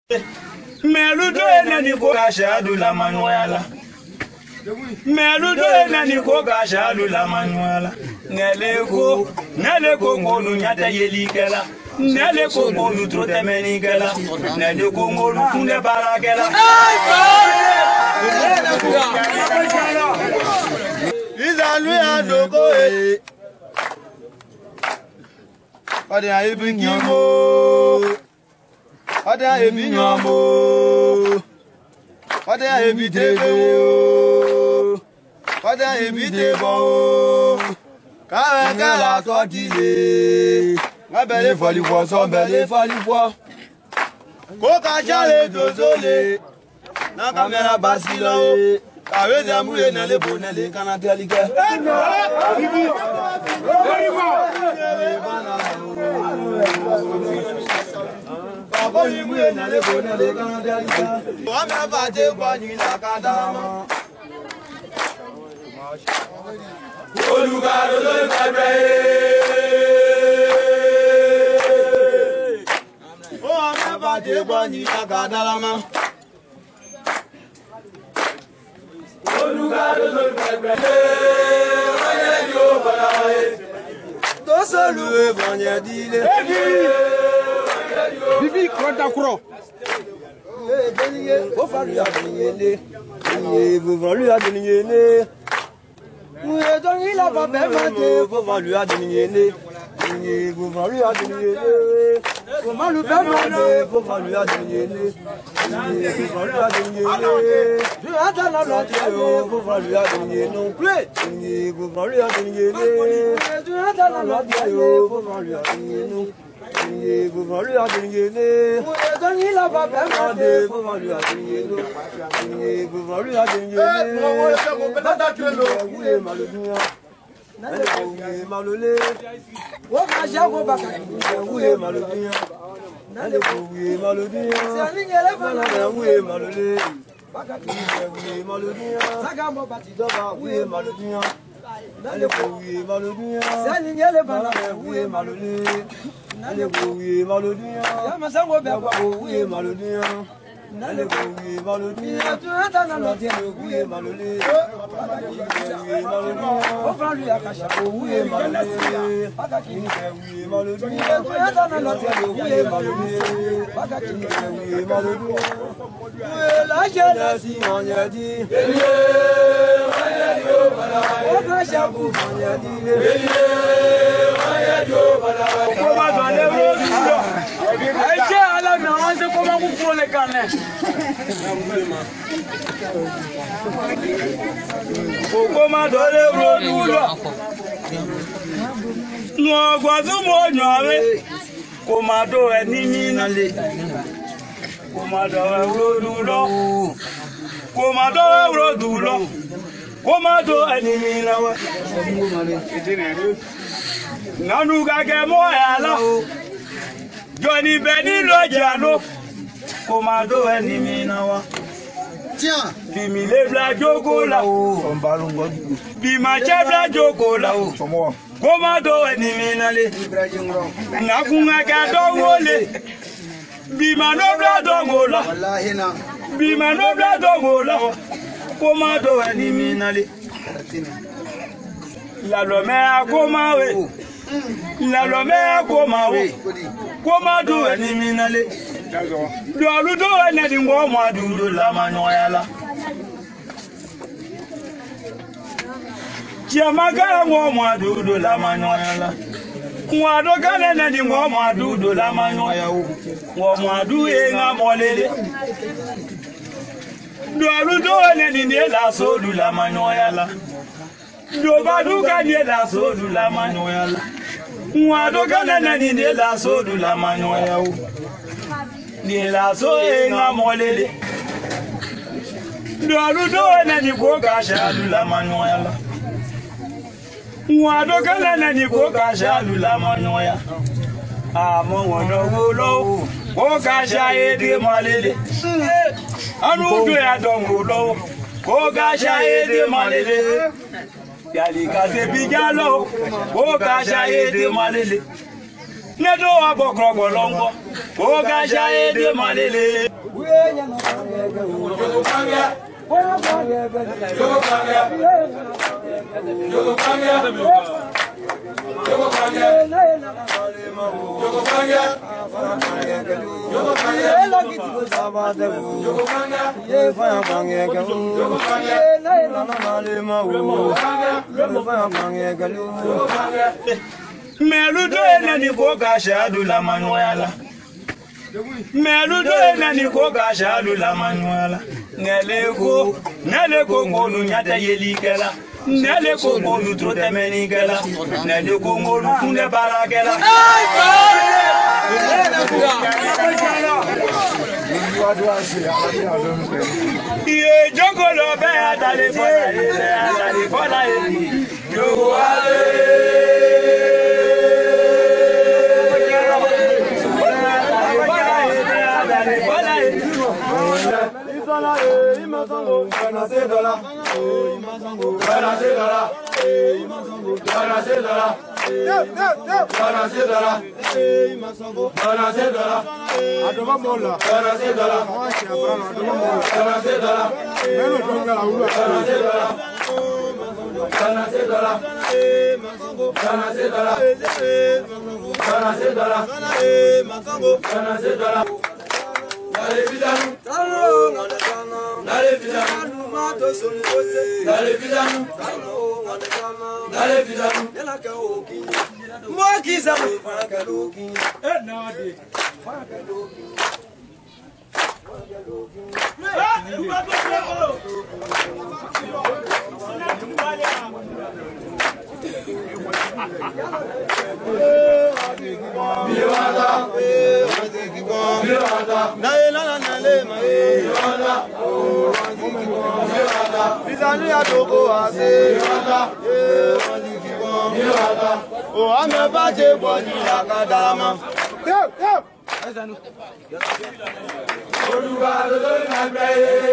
Meludo enani ko kashadu la manuela. Meludo enani ko kashadu la manuela. Nele ko, nele ko ngolu nyata yelikela. Nele ko ngolu trote menikela. Nele ko ngolu kunde barakela. Ìzàlú àdókò èyí. Ọdẹ àyèbí kí mo. Ọdẹ àyèbí yan mo. Ọdẹ àyèbí tèbè o. Ọdẹ àyèbí tèbọ̀ o. Káwé kẹ́lá tọ́ dìde. Kábẹ̀lẹ̀ fọlífọ̀ sọ́bẹ̀lẹ̀ fọlífọ̀. Kó ká sáré dòzólè. Náà kámẹ́rà bá sí lọ́wọ́. Kàwé sẹ́mu yé nàlẹ́ bò nàlẹ́ kánà tẹ́lí kẹ́. Bàbá yìí mú yé nàlẹ́ bò nàlẹ́ kánà tẹ́lí kẹ́. Wọ́n mẹ́ bá dé gbọ́ ní làkàdá mọ́. Olùkàdó ló ń bẹ̀rẹ̀ yé. Wọ́n mẹ́ bá dé gbọ́ ní làkàdá mọ́. tó sọlù ìfọ̀nyẹ̀ dílé. Bibi kọ́ńtà kúrọ̀. ó fàlù àdìyẹ lé iye ìfọ̀lù àdìyẹ lé. Muye tó ní lọ́kọ̀ bẹ́ẹ̀ máa dé fó fàlù àdìyẹ lé iye ìfọ̀lù àdìyẹ lé. Kò má lu bẹ́ẹ̀ máa dé fó fàlù àdìyẹ lé iye ìfọ̀lù àdìyẹ lé. Bí wọ́n tẹ̀ lọ lọ jẹ́ o fó fàlù àdìyẹ nù. Iye ìfọ̀lù àdìyẹ lé. Bí wọ́n tẹ̀ lọ lọ jẹ́ o fó fàlù àdìyẹ nù. Iye ìfọ̀lù àdìyẹ lé. Muye tó ní lọ́kọ̀ bẹ́ẹ̀ máa dé fó fàlù àdìyẹ lé. Iye ìfọ̀lù àdìyẹ lé. Wúye màlúùdúnyà. Wúye màlúùlé. Wọ́n máa ṣe àgbo bàkà. Wúye màlúùdúnyà. Wúye màlúùdúnyà. Wúye màlúùlé. Wúye màlúùdúnyà. Ìjọba wúye màlúùdúnyà. Wúye màlúùdúnyà. Wúye màlúùlé. Wúye màlúùdúnyà. Wúye màlúùdúnyà. Wúye màlúùdúnyà. Wúye màlúùlé. Kó má dọ̀ lé lórí lọ. Ẹ jẹ́ alámì àwọn ṣe kó má kú kúrò lè kàn lẹ̀. Kó má dọ̀ lé lórí lọ. Nù ọgbọ̀n tó mọ̀ ọ̀yàn rẹ̀. Kó má dọ̀ ẹ ní nínú lè. Kó má dọ̀ ẹ lórí lọ. Kó má dọ̀ ẹ lórí lọ. Kó má dọ̀ ẹ ní nínú wa. Nanu gage mo ya la Joni beni lo jalo Ko ma do eni mi na wa Bi mi le bla jogo la o Bi ma che bla jogo la o Ko ma do eni mi na le Na kunga ga do wole Bi ma no bla do gola Bi ma no bla do gola Ko ma do eni mi na le La lo me a ko ma we ìlànà mẹ́rin kó máa wò kó máa dùn ẹni mi nálé lọ́ọ̀lù tó ẹni ẹni wọ́n máa dùn dùn lámàánú ọ̀yà la. Chiamaka wọ́n máa dùn dùn lámàánú ọ̀yà la. Wọ́n àdókà lẹ́nu ẹni wọ́n máa dùn dùn lámàánú ọ̀yà wò. Wọ́n máa dùn èèyàn mọ́lélẹ̀. Lọ́ọ̀lù tó ẹni ẹni ní èlà sóòlù lámàánú ọ̀yà la. Dobaduka ni la sodu la manyoya la. Mwadoka na ni ni la sodu la manyoya u. Ni la so e nga molele. Doalu do na ni ko ka shadu la manyoya la. Mwadoka na ni ko ka shadu la manyoya. Àmọ́ wọn lọ wo lọ́wọ́, ó ká ṣayédé mọ́lélé. Anú gbé àdánwò lọ́wọ́, ó ká ṣayédé mọ́lélé yàlìkà ṣe bí jálọ ó ká ṣayédè mọ́lélẹ̀ nedo wa bɔkɔrɔ gbɔlɔngɔ o ka ja ye de malele. mɛlu do ye nani ko ka sadu la ma ɲɔgɔnya la mɛlu do ye nani ko ka sadu la ma ɲɔgɔnya la nɛle ko nɛle ko ŋolu ɲatɛ yelikɛla nɛle ko ŋolu toro tɛmɛnikɛla nɛle ko ŋolu kunɛ baarakɛla. iye jogolo bɛ atale fɔla ye bɛ atale fɔla ye jogo ale. O ame ba je bọ ní akadama. olùwà lórí máa gbẹ yé.